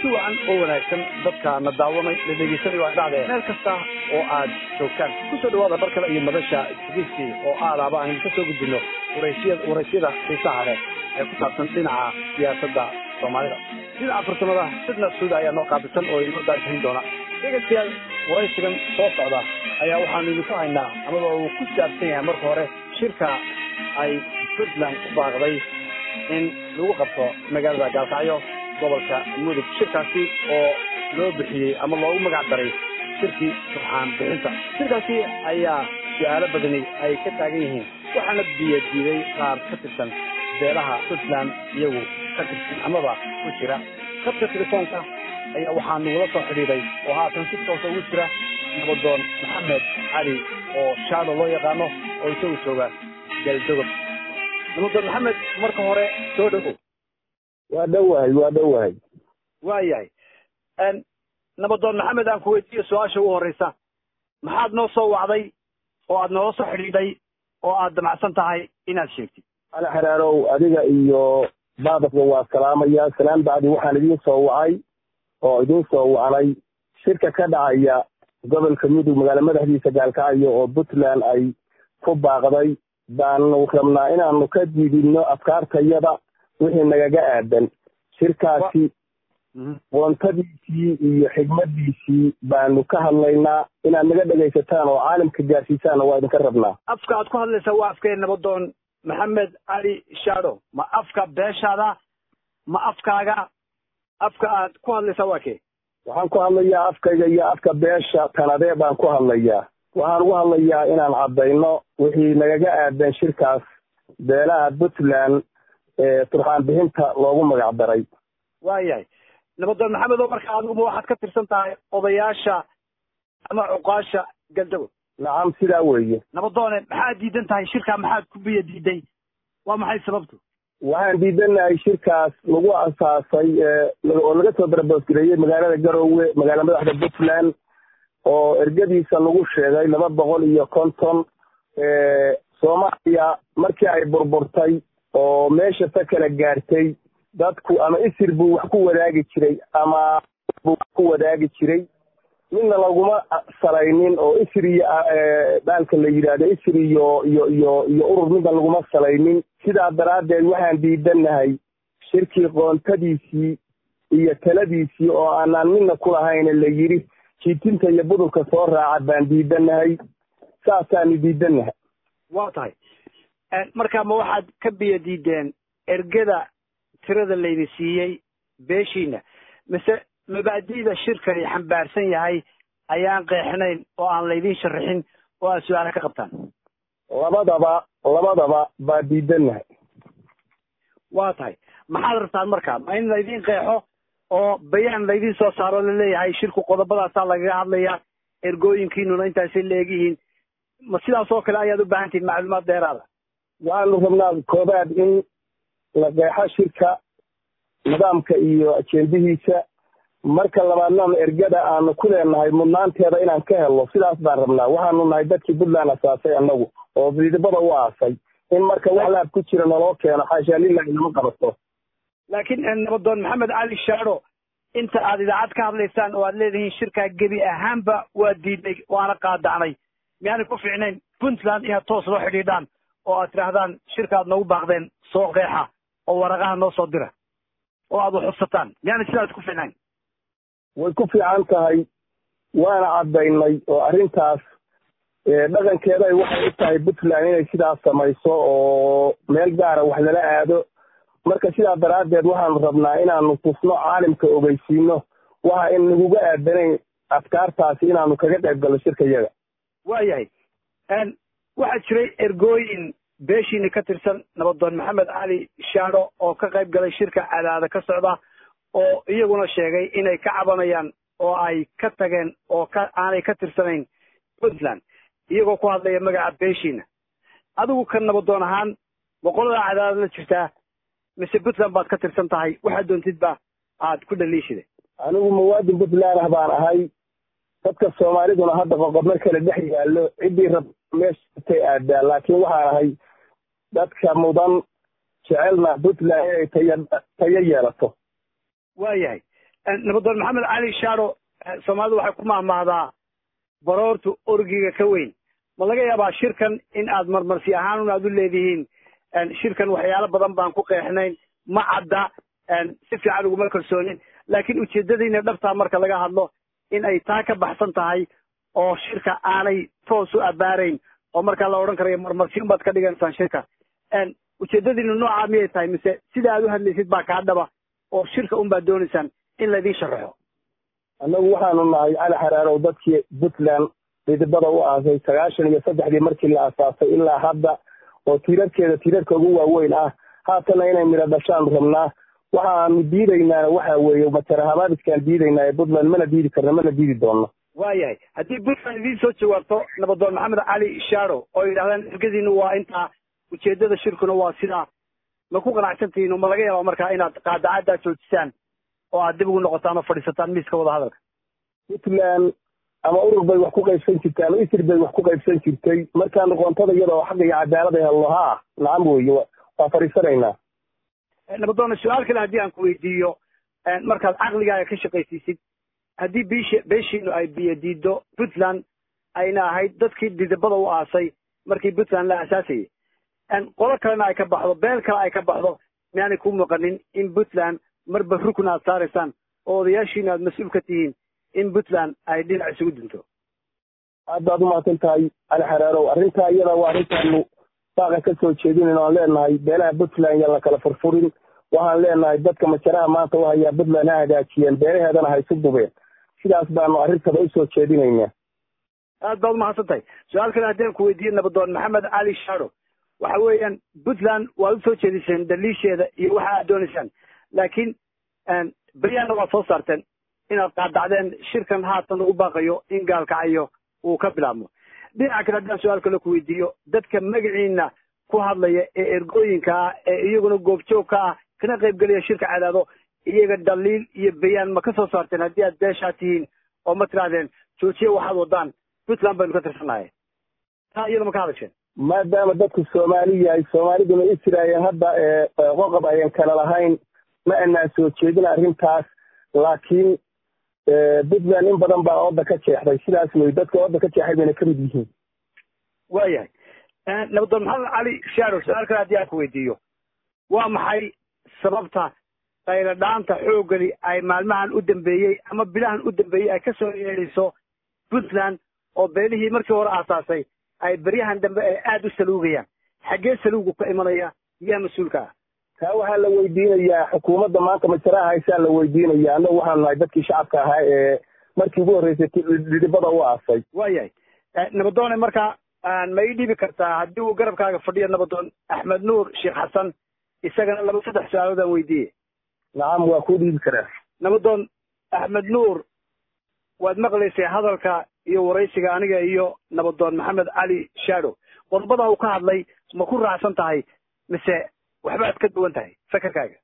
kulanti wacan oo wanaagsan dadka na daawanay la dhegeysanay waa dhacdee meel kasta oo aad joogtaan kusoo dhawaada bar kale iyo madasha isgiiskii oo aadaaba aynu ka soo gudbino waraysyada waraysyada xiisaha leh ee ku saabsan dhinaca siyaasadda soomaalida dhinaca farsamada sidna suuda ayaa noo qaabisan oo inoo daajixin doona dhegeystayaal waraysigan soo socda ayaa waxaanu idinku haynaa amaba uu ku saabsan yahay marka hore shirka ay puntland ku baaqday in lagu qabto magaalada gaalkacyo gobolka mudug shirkaasi oo loo bixiyey ama loogu magac daray shirkii surxaan bixinta shirkaasi ayaa su-aalo badani ay ka taagan yihiin waxaana biyo diiday qaar ka tirsan beelaha puntland iyagu ka tirsan amaba ku jira khadka telefoonka ayaa waxaa nagula soo xidhiiday oo haatan si toosa ugu jira nabadoon maxamed cali oo shaado loo yaqaano oo isagu jooga galdogob nabadoon maxamed marka hore soo dhawow waa dhowahay waa dhowahay waayahay nabadoon maxamed aan ku weydiiyo su-aasha ugu horreysa maxaad noo soo wacday oo aad noola soo xidhiidhay oo aad damacsan tahay inaad sheegtid ala xaraarow adiga iyo baadafka waa salaamaya salaan bacdi waxaan idiin soo wacay oo idiin soo wacnay shirka ka dhacaya gobolka mudug magaalo madaxdiisa gaalkacyo oo puntland ay ku baaqday baanu rabnaa inaanu ka diidino afkaartayada wixii nagaga aadan shirkaasi woontadiisii iyo xigmadiisii baanu ka hadlaynaa inaad naga dhegaysataan oo caalamka gaarsiisaanna waa idinka rabnaa afka aad ku hadlaysaa waa afkee nabadoon maxamed cali shaado ma afka beeshaada ma afkaaga afka aad ku hadlaysaa waa kee waxaan ku hadlayaa afkayga iyo afka beesha tanadee baan ku hadlayaa waxaan ugu hadlayaa inaan caddayno wixii nagaga aadan shirkaas beelaha puntland ee turxaan bixinta loogu magac daray waayahay nabadoon maxamed oo marka adiguma waxaad ka tirsan tahay odayaasha ama cuqaasha galdago nacam sidaa weeye nabadoone maxaad diidan tahay shirkaa maxaad ku biyo diiday waa maxay sababtu waxaan diidanahay shirkaas lagu asaasay oo laga soo daraboosgareeyey magaalada garowe magaala madaxda puntland oo ergadiisa lagu sheegay laba boqol iyo konton soomaaliya markii ay burburtay oo meesha ta kala gaartay dadku ama isir buu wax ku wadaagi jiray ama buu wax ku wadaagi jiray midna laguma salaynin oo isir iyo dhaalka la yidhaahdo isir iyo iyo iyo iyo urur midna laguma salaynin sidaa daraaddeed waxaan diidanahay shirkii qoontadiisii iyo taladiisii oo aanaan midna ku lahayn la yidhi jiitinta iyo budurka soo raaca baan diidanahay saasaanu diidanahay waa tahay marka ma waxaad ka biyo diideen ergada tirada laydi siiyey beeshiina mise mabaadi'da shirkani xambaarsan yahay ayaan qeexnayn oo aan laydin sharaxin oo aad su-aala ka qabtaan labadaba labadaba baa diidanahay waa tahay maxaad rabtaan marka ma in laydin qeexo oo bayaan laydin soo saaro laleeyahay shirku qodobadaasaa lagaga hadlaya ergooyinkiinuna intaasay leegyihiin ma sidaas oo kale ayaad u baahan tihin macluumaad dheeraada waxaanu rabnaa koobaad in la qeexo shirka nidaamka iyo ajendihiisa marka labaadna ergada aanu ku leenahay mudnaanteeda inaan ka helno sidaas baan rabnaa waxaanu nahay dadkii puntland asaasay annagu oo diidibada u aasay in marka wax laab ku jira naloo keeno xaashaa lilahi nama qabato laakiin nabadoon maxamed cali shaado inta aad idaacad ka hadlaysaan oo aad leedihiin shirkaa gebi ahaanba waa diidnay waana qaadacnay miyaanay ku fiicnayn puntland inaad toos loo xidhiidhaan oo aad tidhaahdaan shirka aad noogu baaqdeen soo qeexa oo waraqaha noo soo dira oo aad waxubsataan miyaanay sidaas ku fiicnayn way ku fiican tahay waana caddaynay oo arrintaas dhaqankeeda waxay u tahay puntland inay sidaas samayso oo meel gaara wax lala aado marka sidaa daraaddeed waxaanu rabnaa inaanu tusno caalimka ogeysiino waxa in naguga aadanayn afkaartaasi inaanu kaga qayb galno shirka yaga waayahay waxaa jiray ergooyin beeshiina ka tirsan nabadoon maxamed cali shaado oo ka qayb galay shirka cadaada ka socda oo iyaguna sheegay inay ka cabanayaan oo ay ka tageen oo ka aanay ka tirsanayn puntland iyagoo ku hadlaya magaca beeshiina adigu ka nabadoon ahaan boqolada cadaadad la jirtaa mise puntland baad ka tirsan tahay waxaad doontidba aad ku dhaliishiday anigu muwaadin puntland ah baan ahay dadka soomaaliduna hadda qoqobna kale dhex yaallo ciddii rab meeshatay aadaa laakiin waxaan ahay dadka mudan jecelna puntland inay taya tayo yeelato waayahay nabadoon maxamed cali shaaro soomaalidu waxay ku mahmahdaa baroortu orgiga ka weyn ma laga yaabaa shirkan in aad marmarsi ahaan un aad u leedihiin shirkan waxyaalo badan baan ku qeexnayn ma cadda si fiican uguma kalsoonin laakiin ujeedadiina dhabtaa marka laga hadlo in ay taa ka baxsan tahay oo shirka aanay toos u abaarayn oo markaa la odhan karayo marmarsi unbaad ka dhigaysaan shirka ujeedadiina noocaa miyay tahay mise sida aad u hadlaysid baa kaa dhaba oo shirka un baad doonaysaan in laydin sharaxo annagu waxaanu nahay cali xaraarow dadkii puntland dhidibada u aasay sagaashan iyo saddexdii markii la asaasay ilaa hadda oo tiirarkeeda tiirarka ugu waaweyn ah haatana inay midho dhashaan rabnaa waxaanu diidaynaana waxa weeye matarahabaadiskaan diidaynaa ee puntland mana diidi karna mana diidi doonno waayahay haddii puntland idiin soo jawaabto nabadoon maxamed cali shaaro oo yidhahdaan ergadiinu waa intaa ujeedada shirkuna waa sidaa ma ku qanacsantihiin ma laga yaabaa markaa inaad qaadacaddaa joojisaan oo aad dib ugu noqotaan oo fadhiisataan miiska wada hadalka puntland ama urur bay wax ku qaybsan jirtay ama isir bay wax ku qaybsan jirtay markaanu qoontada iyada oo xaqa iyo cadaalad ay helno haa nacam weeye waa fadhiisanaynaa nabadoona su-aal kale haddii aan ku weydiiyo markaad caqligaaga ka shaqaysiisid haddii biish beeshiinu ay biyo diido puntland ayna ahayd dadkii didibada u aasay markii puntland la aasaasayay qolo kalena ay ka baxdo beel kale ay ka baxdo miyaanay ku muuqanin in puntland marba rukun aad saaraysaan oo odayaashiina aad mas-uul ka tihiin in puntland ay dhinac isugu dinto aad baad umahadsan tahay cali xaraarow arrintaa iyada waa arrintaanu saaqa ka soo jeedinayn oan leenahay beelaha puntland yaan la kala furfurin waxaan leenahay dadka majaraha maanta u hayaa puntland ha hagaajiyeen beelaheedana ha isu dubeen sidaas baanu arrintada usoo jeedinaynaa aad baad umahadsan tahay su-aal kale haddii aan ku weydiiye nabadoon maxamed cali shaaro waxa weeyaan puntland waad usoo jeediseen daliisheeda iyo waxa aad doonaysaan laakiin beryaana waad soo saarteen inaad qaadacdeen shirkan haatan lagu baaqayo in gaalkacayo uu ka bilaabmo dhinaca kale haddaan su-aal kale ku weydiiyo dadka magaciina ku hadlaya ee ergooyinka ah ee iyaguna goobjoog ka ah kana qaybgelaya shirka cadaado iyaga dhaliil iyo bayaan ma ka soo saarteen haddii aad beeshaa tihiin oo ma tirahdeen joojiye waxaad wadaan puntland baynu ka tirsannahay taa iyada ma ka hadasheen maadaama dadku soomaali yahay soomaaliduna israael hadda qoqob ayan kala lahayn ma anaan soo jeedin arrintaas laakiin puntland in badan baa ooda ka jeexday sidaas wey dadka ooda ka jeexay bayna kamid yihiin waayahay nabadoon maxamed cali shaaro su-aal kale haddii aan ku weydiiyo waa maxay sababta qayladhaanta xooggani ay maalmahan u dambeeyey ama bilahan u dambeeyey ay kasoo yeedhayso puntland oo beelihii markii hore aasaasay ay beryahan dambe ay aada u saluugayaan xaggee saluugu ka imanaya yaa mas-uulka ah taa waxaa la weydiinayaa xukuumadda maanta majaraha haysaa la weydiinaya annagu waxaanu nahay dadkii shacabka ahaa ee markii ugu horreysay dhidhibada u aasay waayahay nabadoone marka ma ii dhibi kartaa haddii uu garabkaaga fadhiyo nabadoon axmed nuur sheekh xasan isagana laba saddex su-aalood aan weydiiye nacam waa kuu dhiibi karaa nabadoon axmed nuur waad maqlaysay hadalka iyo waraysiga aniga iyo nabadoon maxamed cali shaado qodobada uu ka hadlay ma ku raacsan tahay mise waxbaad ka duwan tahay fakarkaaga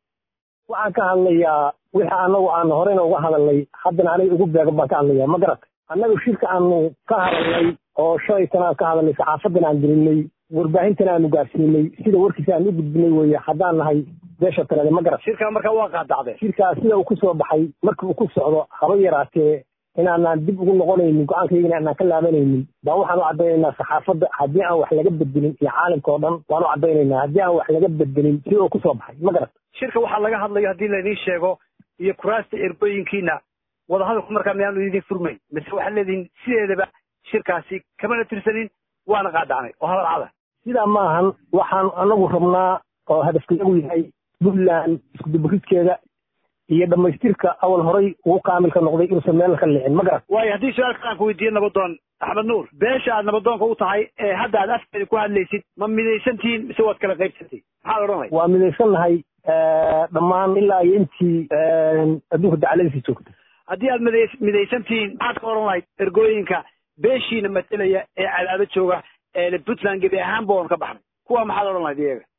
waxaan ka hadlayaa wixii anagu aan horeyna uga hadalnay haddana aniga ugu beegan baan ka hadlaya ma garatay annagu shirka aanu ka hadalnay oo shalaytan aan ka hadalnay saxaafadan aan gelinay warbaahintan aanu gaarsiinay sida warkiisa aan u gudbinay weye haddaan nahay beesha talade ma garat shirkaa markaa waa qaadacdeen shirkaa sida uu kusoo baxay markii uu ku socdo haba yaraatee inaanaan dib ugu noqonaynin go-aankaygana aanaan ka laabanaynin baan waxaan u caddaynaynaa saxaafadda haddii aan wax laga bedelin iyo caalamka oo dhan waan u caddaynaynaa haddii aan wax laga bedelin sida uu kusoo baxay ma garat shirka waxaa laga hadlayo haddii laydin sheego iyo kuraasta ergooyinkiina wadahadalku markaa miyaanu idin furmayn mise waxaad leedihin sideedaba shirkaasi kamana tirsanin waana qaadacnay oo hadal cada sidaa maahan waxaan anagu rabnaa oo hadafkayagu yahay puntland iskuduburidkeeda iyo dhamaystirka awal horay ugu kaamilka noqday inuusan meel ka leexin ma garat waayo haddii su-aal kale aan ku weydiiye nabadoon axmed nuur beesha aad nabadoonka u tahay ee hadda aad afkeeda ku hadlaysid ma midaysantihiin mise waad kala qaybsantihin maxaad odhanay waa midaysannahay dhammaan ilaa iyo intii adduunka dacaladiisa joogta haddii aad miday midaysantihiin maxaad ka odhan lahayd ergooyinka beeshiina matelaya ee cadaado jooga ee puntland gebi ahaanba oon ka baxnay kuwa maxaad odhan lahayd iyaga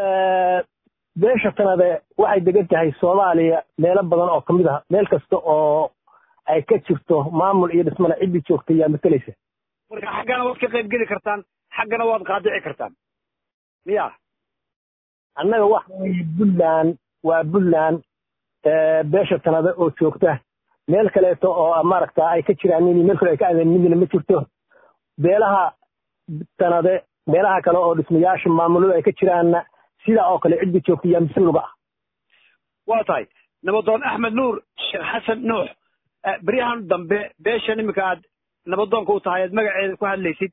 beesha tanade waxay degan tahay soomaaliya meelo badan oo kamid ah meel kasta oo ay ka jirto maamul iyo dhismana ciddii joogta yaa mateleysa marka xaggana waad ka qayb geli kartaan xaggana waad qaadici kartaan miya annaga waxa weeye puntland waa puntland beesha tanada oo joogta meel kaleeto oo maaragta ay ka jiraan in meel kale ay ka aadeen midna ma jirto beelaha tanade meelaha kale oo dhismayaasha maamulada ay ka jiraanna sidaa oo kale cidda joogta yaa mas-uulga ah waa tahay nabadoon axmed nuur sheekh xasan nuux beryahan dambe beeshan iminka aad nabadoonka u tahay aad magaceeda ku hadlaysid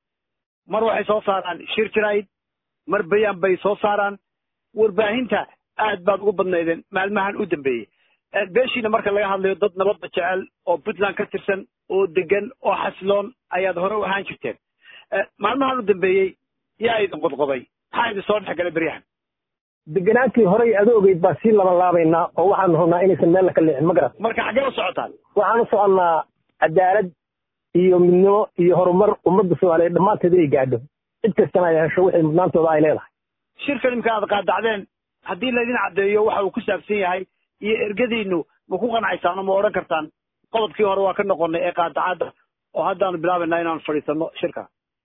mar waxay soo saaraan shir jirayd mar bayaan bay soo saaraan warbaahinta aad baad ugu badnaydeen maalmahan u dambeeyey beeshiina marka laga hadlayo dad nabadda jecel oo puntland ka tirsan oo degan oo xasiloon ayaad hore u ahaan jirteen maalmahan u dambeeyey yaa idin qodqoday maxaa idin soo dhex galay beryahan deganaantii horey adoogeyd baan sii laban laabaynaa oo waxaanu rabnaa inaysan meel ka leexin ma garat marka xaggee u socotaan waxaan u soconnaa cadaalad iyo midnimo iyo horumar ummadda soomaaliyeed dhammaanteed ay gaadho cid kastana ay hesho wixii mudnaantooda ay leedahay shirkan imka aad qaadacdeen haddii laydin caddeeyo waxa uu ku saabsan yahay iyo ergadiinu ma ku qancaysaan oo ma odhan kartaan qodobkii hore waa ka noqonnay ee qaadacadda oo haddaanu bilaabaynaa inaanu fadhiisanno shirka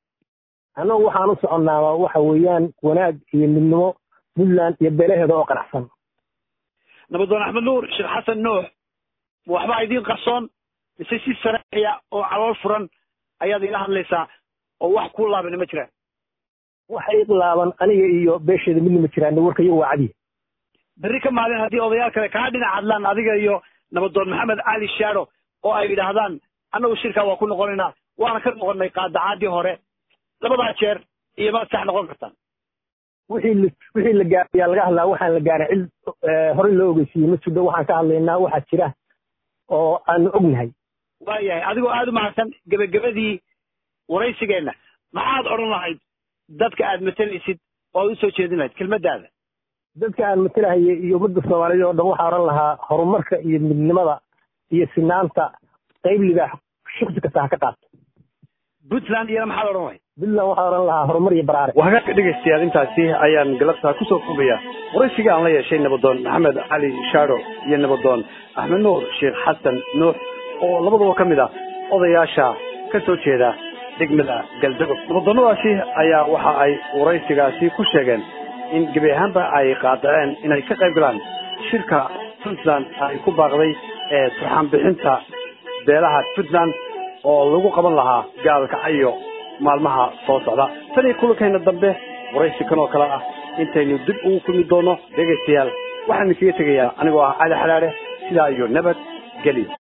annagu waxaan u soconnaa waxa weeyaan wanaag iyo midnimo puntland iyo beelaheeda oo qanacsan nabadoon axmed nuur sheekh xasan nuux ma waxbaa idiin qarsoon mise si sareexiya oo calool furan ayaad ila hadlaysaa oo wax ku laabana ma jiraan waxa iqlaaban aniga iyo beesheeda midna ma jiraan warka iyagu waa cadiya berri ka maalin haddii odayaal kale kaa dhinac hadlaan adiga iyo nabadoon maxamed cali shaado oo ay yidhaahdaan annagu shirkaa waa ku noqonaynaa waana ka noqonnay qaadacaadii hore labadaa jeer iyo maad sax noqon kartaan wixii wixii la gaarayaa laga hadlaa waxaan la gaaray cid horey loo ogeysiiyey ma jirto waxaan ka hadlaynaa waxaa jira oo aanu ognahay waayahay adigoo aada u mahadsan gebagabadii waraysigeenna maxaad odhan lahayd dadka aad matalaysid oo aad usoo jeedin lahayd kelmaddaada dadka aan matalahayay iyo ummadda soomaaliyeed oo dhan waxaa odhan lahaa horumarka iyo midnimada iyo sinaanta qayb libaax shiksi kasta ha ka qaato puntland iyana maxaad odhan lahayd puntland waxaa odhan lahaa horumar iyo baraare wahagaagka dhegaystayaal intaasi ayaan galabtaa kusoo koobaya waraysiga aan la yeeshay nabadoon maxamed cali shaado iyo nabadoon axmed nuur sheekh xasan nuux oo labaduba ka mid ah odayaasha ka soo jeeda degmada galdagob nabadoonnadaasi ayaa waxa ay waraysigaasi ku sheegeen in gebi ahaanba ay qaadaceen inay ka qayb galaan shirka puntland ay ku baaqday ee turxaan bixinta beelaha puntland oo lagu qaban lahaa gaalkacayo maalmaha soo socda tan iyo kulankayna dambe waraysi kan oo kale ah intaynu dib ugu kulmi doono dhegaystayaal waxaan idinkaga tegayaa anigoo ah cali xalaale sidaa iyo nabad geli